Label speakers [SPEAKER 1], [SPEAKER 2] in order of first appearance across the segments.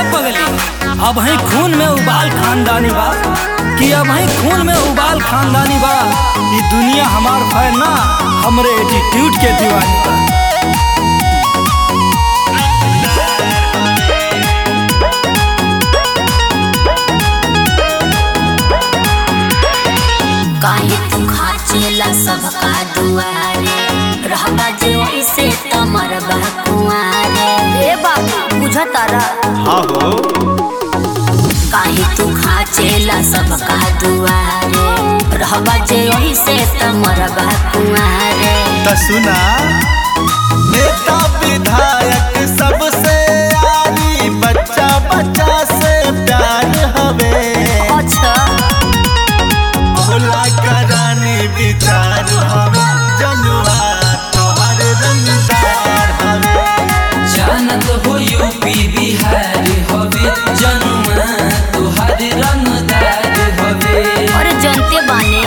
[SPEAKER 1] पगली अब ही खून में उबाल खानदानी बा कि अब ही खून में उबाल खानदानी बा ये दुनिया हमार फैन ना हमरे एटीट्यूड के दीवानी बा
[SPEAKER 2] काहे तू खाचेला सबका दुआरे रहबा जे ऐसे त मरबा कुआरे ए बाबू बुझा तारा
[SPEAKER 3] हाँ हो
[SPEAKER 2] काहे तू खाचेला सबका दुआरे रहबा जे ऐसे त मरबा कुआरे
[SPEAKER 3] त सुना नेता विधायक सबसे आरी बच्चा बच्चा से प्यार हवे
[SPEAKER 2] अच्छा
[SPEAKER 3] भोला करानी विचार हवे जनुआ तोहर रंगदार हवे
[SPEAKER 4] जानत हो यूपी बिहार हवे जनुआ तुहार रंगदार हवे
[SPEAKER 2] अरे जनते बाने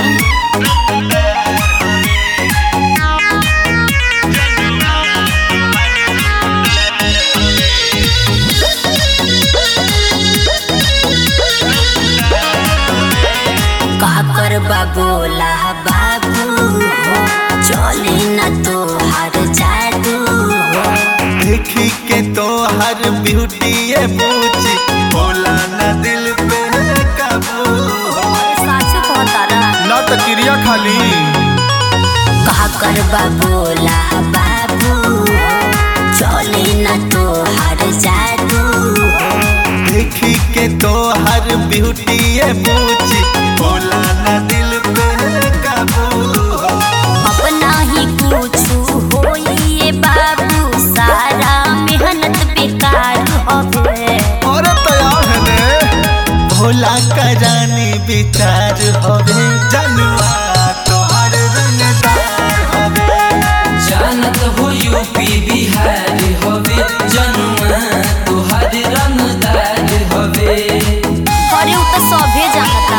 [SPEAKER 2] का करबा बोला बाबू हो चले न तो हर जादू हो
[SPEAKER 3] देखी के तोहर ब्यूटी ये पूछी भोला न दिल पे काबू
[SPEAKER 2] साचो कहतारा
[SPEAKER 3] ना तो क्रिया खाली
[SPEAKER 2] का करबा बोला बाबू हो चले न तो हर जादू हो
[SPEAKER 3] देखी के तोहर ब्यूटी ये पूछी भोला न दिल पे काबू
[SPEAKER 2] अपना ही कुछ होइए बाबू सारा मेहनत बेकार हवे
[SPEAKER 3] और तैयार है ने भोला का जानी विचार हवे जनुआ तोहर रंगदार हवे
[SPEAKER 4] जानत हो यूपी बिहार हवे जनुआ तुहार रंगदार हवे
[SPEAKER 2] अरे उ त सभे जानता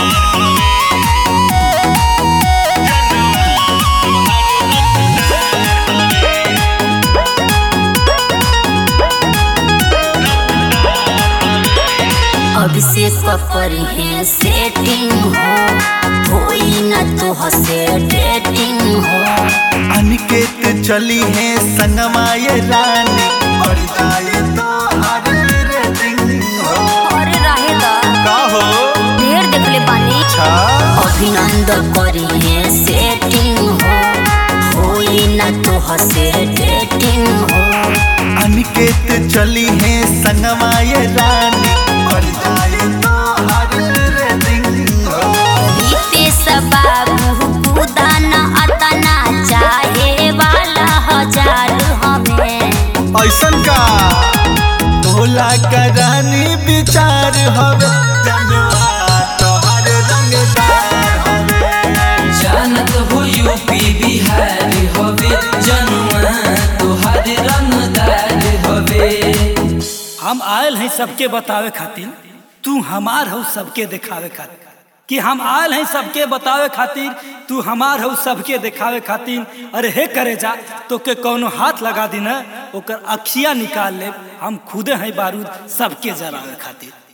[SPEAKER 2] अभिषेक करी है सेटिंग हो होई न तो हसे डेटिंग हो
[SPEAKER 3] अनिकेत चली है संगमा ये रानी और जाए तो हर रेटिंग हो
[SPEAKER 2] और रहे दा
[SPEAKER 3] का हो
[SPEAKER 2] ढेर देखले बानी
[SPEAKER 3] अच्छा
[SPEAKER 2] अभिनंदन करी है सेटिंग हो होई न तो हसे डेटिंग हो
[SPEAKER 3] अनिकेत चली है संगमा ये रानी और जाए तो हर रेटिंग हो
[SPEAKER 2] रितेश बाबू कुदान अतना चाहे वाला हजार हमें
[SPEAKER 3] ऐसन का भोला का रानी विचार हवे जनुआ तोहर रंगदार हवे
[SPEAKER 4] जानत हो यूपी बिहार हवे जनुआ तुहार रंगदार हवे
[SPEAKER 1] हम आयल हैं सबके बतावे खातिर तू हमार हो सबके दिखावे खातिर कि हम आयल हैं सबके बतावे खातिर तू हमार हो सबके दिखावे खातिर अरे हे करे जा तो के कौनो हाथ लगा दी ना ओकर अखिया निकाल ले हम खुदे हैं बारूद सबके जरावे खातिर